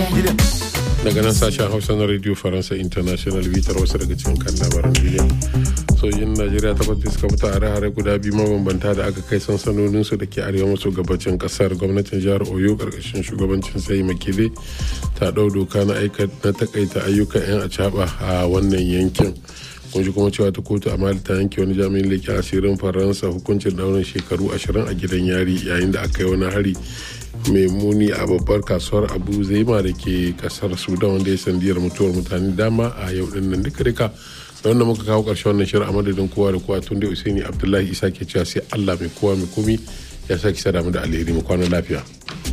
daga nan sashen hausa na radio faransa international bitar wasu daga cikin kan labaran duniya sojin najeriya takwas da suka fita hare-hare guda biyu mabambanta da aka kai sansanonin su da ke arewa maso gabacin kasar gwamnatin jihar oyo karkashin shugabancin sai makile ta ɗau doka na takaita ayyukan 'yan acaba a wannan yankin kun ji kuma cewa ta kotu a mali ta yanke wani jami'in leƙen asirin faransa hukuncin daurin shekaru ashirin a gidan yari yayin da aka yi wani hari mai muni a babbar kasuwar abu zaima da ke kasar sudan wanda ya sandiyar mutuwar mutane dama a yau din nan duka duka da wanda muka kawo karshen wannan shirin a madadin kowa da kowa tun da usaini abdullahi isa ke cewa sai allah mai kowa mai komi ya sake sada mu da alheri mu kwana lafiya